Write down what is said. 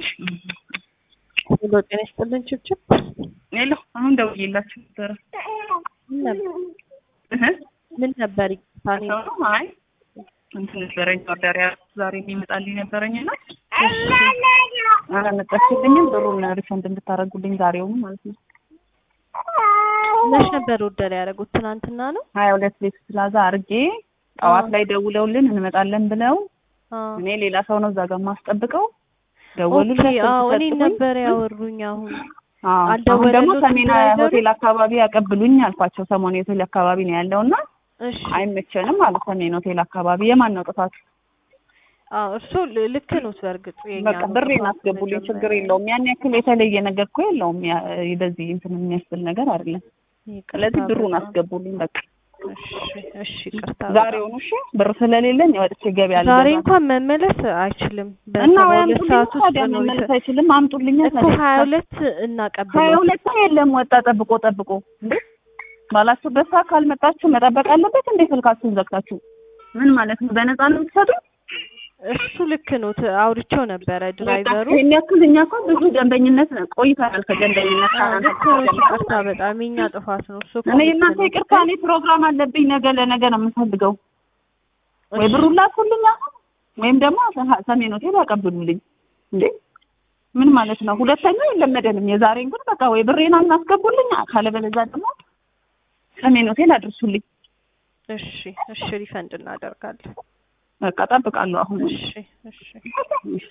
ሄሎ ጤና ይስጥልን ችብችብ ሄሎ አሁን ደውዬላችሁ ነበረ። ምን ነበር እህ ምን ነበር ይታኔ ሰው ነው አይ እንትን ነበረኝ ኦርደር ያልኩት ዛሬ የሚመጣልኝ ነበረኝ እና አላመጣችልኝም። ብሩን ሪፈንድ እንድታደርጉልኝ ዛሬውኑ ማለት ነው። መች ነበር ወደላ ያደረጉት ትናንትና ነው ሀያ ሁለት ሌክስ ፕላዛ አርጌ ጠዋት ላይ ደውለውልን እንመጣለን ብለው አዎ እኔ ሌላ ሰው ነው እዛ ጋር የማስጠብቀው ኦኬ ደወሉለት። አዎ ስልክ እኔ ሰጡኝ። ነበር ያወሩኝ አሁን አዎ አሁን አልደወለሉትም ደግሞ ሰሜን ድራይቨሩ? ሆቴል አካባቢ ያቀብሉኝ አልኳቸው። ሰሞኑ ሆቴል አካባቢ ነው ያለውና እሺ አይመቸንም ማለት ሰሜን ሆቴል አካባቢ የማን ነው ጥፋት? አዎ እርሱ ል- ልክ ነው በእርግጥ የኛ በቃ ነው ብሬን ጥፋቱ አስገቡልኝ፣ ችግር መጀመሪያ። የለውም። ያን ያክል የተለየ ነገር እኮ የለውም። ያ- በዚህ እንትን የሚያስብል ነገር አይደለም። ይቅርታ ስለዚህ ብሩን በጣም። አስገቡልኝ በቃ እሺ እሺ ይቅርታ በጣም። ዛሬውኑ። እሺ ብር ስለሌለኝ ወጥቼ ገበያ ዛሬ አልገዛም። እንኳን መመለስ አይችልም እና በሰባ ወይ ሁለት አምጡልኝ ሰዓት ውስጥ ታዲያ ነው መመለስ ይሰ- አይችልም። አምጡልኝ እኮ ታዲያ። ሀያ ሁለት ሀያ እናቀብለው ሁለት የለም ወጣ ጠብቆ ጠብቆ እንዴ ባላችሁበት ሰዓት ካልመጣችሁ መጠበቅ አለበት እንዴ? ስልካችሁን ዘግታችሁ ምን ማለት ነው? በነፃ ነው የምትሰጡኝ? እሱ ልክ ነው ት- አውርቼው ነበረ ድራይቨሩ ይህን ያክል እኛ እኮ ብዙ ደንበኝነት ቆይተናል። ከደንበኝነት አዎ፣ ከእናንተ ልክ ነው ይቅርታ በጣም የኛ ጥፋት ነው እሱ እኮ እኔ ልክ የእናንተ ነው። ይቅርታ፣ እኔ ፕሮግራም አለብኝ ነገ ለነገ ነው የምፈልገው። ወይ እሺ፣ ብሩን ላኩልኝ አሁን ወይም ደግሞ ሰ- ሰሜን ሆቴል ያቀብሉልኝ። እንዴ ምን ማለት ነው? ሁለተኛው የለመደንም። የዛሬን ግን በቃ ወይ ብሬን እናስገቡልኝ፣ ካለበለዚያ ደግሞ ሰሜን ሆቴል አድርሱልኝ። እሺ እሺ ሪፈንድ እናደርጋለን። በቃ ጠብቃለሁ አሁን። እሺ እሺ እሺ